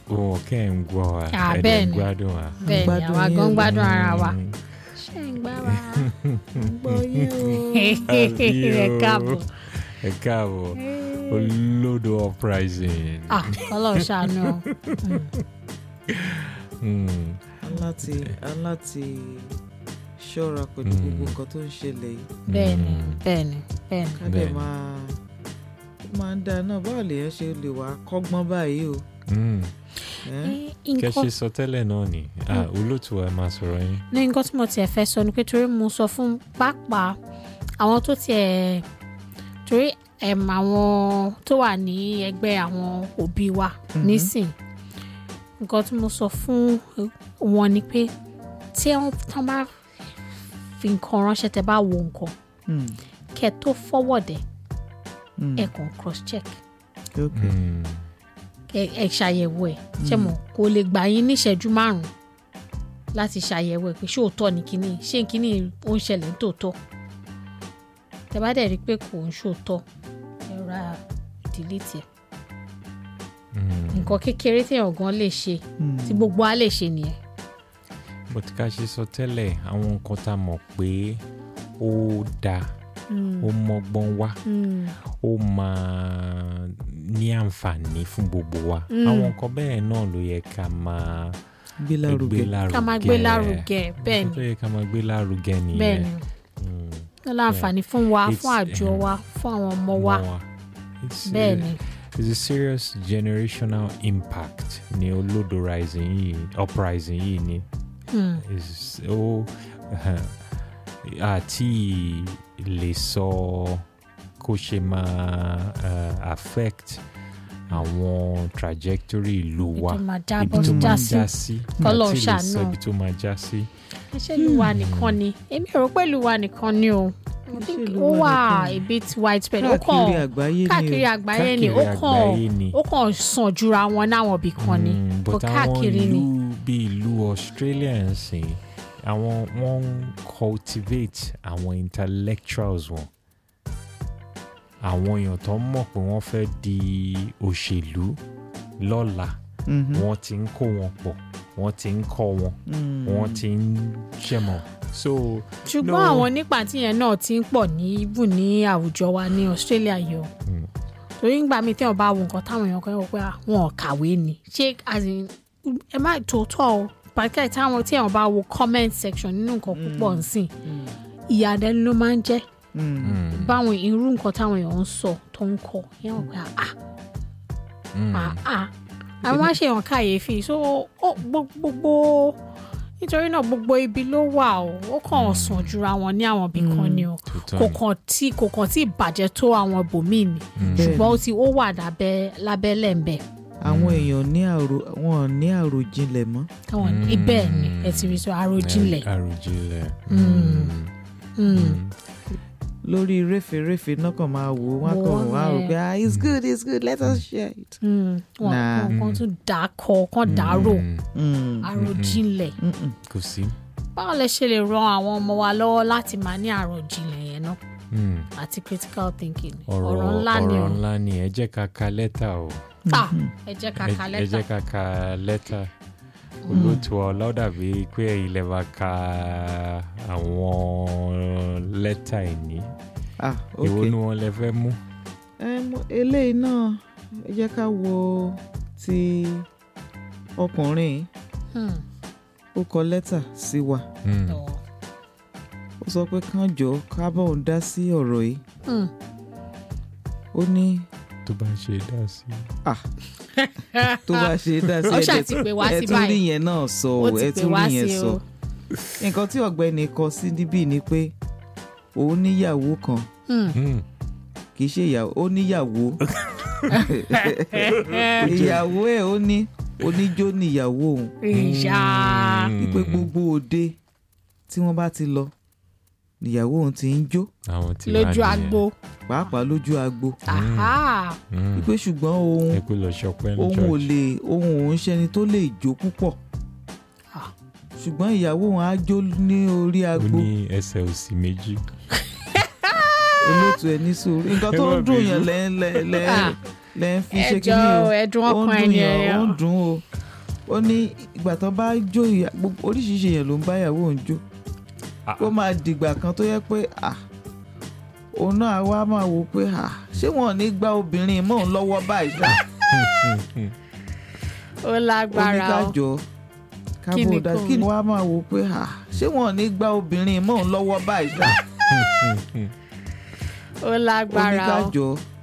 wọn kẹ́ ń gbọ́ wa Ah, ẹ̀dẹ̀ bẹ́ẹ̀ ń ni. gbádùn wa. bẹ́ẹ̀ ni gbádùn àwa yín gan o. gbádùn ara wa. Mm. ṣé ń gbá wa. gbọ́ yín o. ẹ káàbọ̀. ẹ káàbọ̀ olódo uprising. ah ọlọ́run ṣàánú o. Mm. aláti aláti ṣọ́ra pẹ̀lú Mm. gbogbo nǹkan tó ń ṣẹlẹ̀ yìí bẹ́ẹ̀ ni Mm. bẹ́ẹ̀ ni bẹ́ẹ̀ ni. ká dẹ̀ Bẹ́ẹ̀ni. máa ó máa ń dáa náà báwo lèèyàn ṣe lè wá kọ́gbọ́n báyìí o. Mm. ẹ́? Eh, kẹ́ nǹkan ṣe sọ tẹ́lẹ̀ náà ni Ah, olóòtú wa máa sọ̀rọ̀ yín. ní nǹkan tí mo tiẹ̀ fẹ́ sọ ni pé torí mo sọ fún pàápàá àwọn tó tiẹ̀ torí ẹ̀m àwọn tó wà ní ẹgbẹ́ àwọn òbí wa Mhm. nísìn nǹkan tí mo sọ fún wọn ni pé tí wọ́n tán bá fi nǹkan ránṣẹ́ tẹ́ bá wo nǹkan Mm. kẹ́ tó forward ẹ̀ Mm. ẹ̀ kàn cross check ok Mm. ẹ ẹ ṣàyẹ̀wò ẹ̀ ṣe mọ̀ kò lè gbà yín níṣẹ́jú márùn-ún láti ṣàyẹ̀wò ẹ̀ pé ṣé òótọ́ ni kínní ṣé kínní ó ń ṣẹlẹ̀ nítòótọ́ tẹ bá dẹ̀ rí i pé kò ń ṣòótọ́ ẹ ra delete ẹ̀ Mm. nǹkan kékeré téèyàn gan lè ṣe Mm. tí gbogbo á lè ṣe nìyẹn. bó ti ká ṣe sọ tẹ́lẹ̀ àwọn nǹkan tá a mọ̀ pé ó dáa ó mọ́gbọ́n wá ó máa ní àǹfààní fún gbogbo wa Mm. àwọn nǹkan bẹ́ẹ̀ náà ló yẹ ká máa gbé lárugẹ lárugẹ ká máa gbé lárugẹ bẹ́ẹ̀ nǹkan tó ni yẹ ká máa gbé lárugẹ bẹ́ẹ̀ nìyẹn ni Mm. ó láǹfààní fún wa It's- fún àjọ eh, wa fún àwọn ọmọ wa Mọ́ It's, bẹ́ẹ̀ uh, ni it's a serious generational impact ní olódo rising yìí uprising yìí ni Hmm. is ó àti lè sọ kó ṣe máa uh, affect àwọn trajectory ìlú ibi wa tó máa já ibi bọ́ tó já máa sí já sí K'Ọlọ́run àti lè ṣàánú. sọ ibi tó máa já sí. ṣé ìlú wa nìkan ni èmi rò pé ìlú wa nìkan ni o I Kì í ṣe think ìlú ó wa wà nìkan. a bit widespread ó káàkiri kàn àgbáyé ni káàkiri o àgbáyé ni ó káàkiri kàn àgbáyé ni. ó kàn sàn jura wọn náwọn ibì kan ni Mm, kò but àwọn káàkiri ni ìlú bíi ìlú Australia ń sìn àwọn wọ́n ń cultivate àwọn intellectuals wọn àwọn èèyàn tó mọ̀ pé wọ́n fẹ́ di òṣèlú lọ́la Mhm. wọ́n ti ń kó wọn pọ̀ wọ́n ti ń kọ́ wọn Mm. wọ́n ti ń ṣẹ̀mọ̀ so ṣùgbọ́n no. àwọn nípa tíyẹn náà ti ń pọ̀ ní ibù ní àwùjọ wa ní Australia yìí o mm, torí ńgbà mi téèyàn bá wo nǹkan táwọn èèyàn kan wọ pé ah, wọn ò kàwé ni ṣé as in, ẹ má tòótọ́ o pàtàkì táwọn téèyàn bá wo comment section nínú nǹkan púpọ̀ nsìn Mm. ìyàdẹ́nu ló máa ń jẹ́ Mm. mm, báwọn irú nǹkan táwọn èèyàn ń sọ tó ń kọ yẹn wọ́n pé ah mm, ah ah àwọn á ṣe hàn kàyéfì so ó gbogbo nítorí náà gbogbo ibi ló wà o ó kàn sàn jura wọn ní àwọn ibì kan ni o tòótọ́ kò ni. kàn tí kò kàn tí bàjẹ́ tó àwọn ibòmíì ni Mm, Bẹ́ẹ̀ ṣùgbọ́n ó ti ó wà lábẹ́ lábẹ́lẹ̀ ń bẹ̀ àwọn èèyàn ní àrò wọn ò ní àròjinlẹ̀ mọ́ táwọn Mm. ibẹ̀ ni ẹ ti rí sọ àròjinlẹ̀ àròjinlẹ̀ Mm. mm, Mm. mm. lórí réfèrèfè náà kàn máa wò ó wọn Wò kàn ó wá rò yẹn. pé ah it's good it's good let us share it. Mm. wọn Nah. wọn kàn tún dà á kọ kàn dàrò Mm, Mm. àròjinlẹ̀ Mm-mm. kò sí. báwo lẹ ṣe lè ran àwọn ọmọ wa lọ́wọ́ láti máa ní àròjinlẹ̀ yẹn náà Mm. àti critical thinking ọ̀rọ̀ ọ̀rọ̀ ńlá ni o ọ̀rọ̀ ńlá ni ẹ jẹ́ ká ka lẹ́tà o Ah, ẹ jẹ́ ká ẹ ka ẹ lẹ́tà jẹ́ ká ka lẹ́tà olóòtú ọlọ́dàbí pé ẹ̀yin lè máa ka àwọn lẹ́tà ìní ah èwo ok ni wọ́n lè fẹ́ mú. Em, eléyìí náà ẹ jẹ́ ká wo ti ọkùnrin Hmm. ó kọ lẹ́tà sí wa Mm. Ọ̀. ó sọ pé kán jọ ká bá òun dá sí ọ̀rọ̀ yìí Hmm. ó ní tó bá ṣe dá sí. tó bá ṣe dá sí Ó ṣáà ẹ̀jẹ̀ ti pè wá ẹ sí tún rí báyìí yẹn náà sọ ó o ti ẹ pè tún wá rí yẹn sí sọ o nǹkan tí ọ̀gbẹ́ni kọ sí níbí ni pé òun níyàwó kan Hmm. Mm. kì í ṣe ìyàwó ó níyàwó ìyàwó ẹ̀ ó ní oníjó níyàwó òun ìyá Mm. wípé gbogbo òde tí wọ́n bá ti lọ níyàwó òun ti ń jó àwọn tí wàá lójú nìyẹn. agbo pàápàá lójú agbo Aha. Mm. wípé ṣùgbọ́n òun ẹ kú lọ ṣọpẹ́ ní òun ò church. lè òun òun ṣẹni tó lè jó púpọ̀ Ah. ṣùgbọ́n ìyàwó òun á jó ní orí ó agbo ní ẹsẹ̀ òsì méjì. olóòtú ẹ ní sùúrù nǹkan tó Ẹ má ń dùn bínú. yẹn lẹ́ lẹ́ lẹ́ Ah. lẹ́ ń fi ṣe ẹjọ́ kíní o ẹ̀dùn ó ń ọkàn dùn ẹni yẹn ó ẹ̀yàn ń dùn o ó ní ìgbà tó bá jó ìyá gbogbo oríṣiríṣi èèyàn ló ń bá ìyàwó òun jó Ah, kó máa dìgbà kan tó yẹ pé à òun náà wá máa wò pé à ṣé wọn ò ní gba obìnrin mọ́ òun lọ́wọ́ báyìí ṣá ó ó ní lágbára o kájọ Kí ni kábò dá kò kí ń- ni wàá máa wò pé à ṣé wọn ò ní gba obìnrin mọ́ òun lọ́wọ́ báyìí ṣá ó ó ní lágbára o kájọ